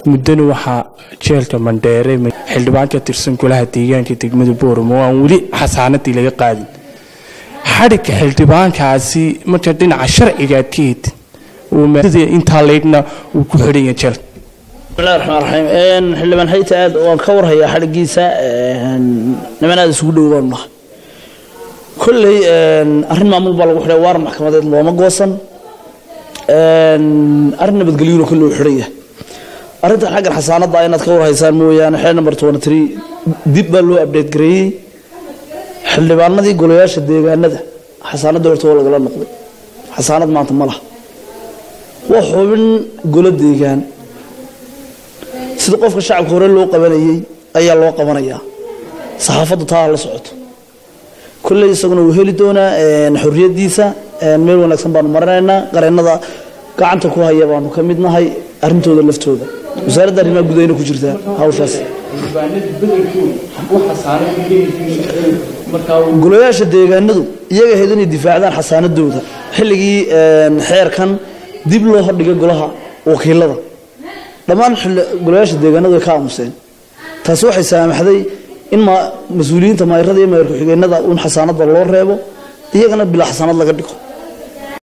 muddana waxaa jeelka mandheere xildhibaan ka tirsan golaha deegaanka degmada booramo oo aan weli xasaanadii laga qaadin xadhigga xildhibaankaasi marka dhinaca sharciga aad ka hedin intaa leydna uu ku xidhanya jeelka bismillahi raxmaan raxiim xildhibaan hayta aad waan ka warhayaa xadhiggiisa niman aad isugu dhow baanu nahay kolley arrin maamul baa lagu xidhay waar maxkamadeed looma goosan arrin nabadgelyuna kolley uu xidhan yahay arrintan xaggan xasaanadda inaad ka warhaysaan mooyaane xeer number twenty three dib baa loo update gareeyey xildhibaanadii golayaasha deegaanada xasaanadda horta waa lagala noqday xasaanad maanta ma laha waa xubin golo deegaan sida qofka shacabka hore loo qabanayey ayaa loo qabanayaa saxaafaddu taa la socoto kolley isaguna wuu heli doonaa xorriyadiisa meel wanaagsan baanu marinaynaa qareennada gacanta ku haya baanu ka mid nahay arrintooda laftooda wasaaradda arrimaha gudahayna ku jirtaa hawshaas golayaasha deegaanadu iyaga ahayd inay difaacdaan xasaanadooda xilligii xeerkan dib loo hordhigay golaha wakiilada dhammaan golayaasha deegaanadu way ka aamuseen taasi waxay saamaxday in mas-uuliyiinta mayrada iyo mayrku-xigeenada un xasaanadda loo reebo iyagana bilaa xasaanad laga dhigo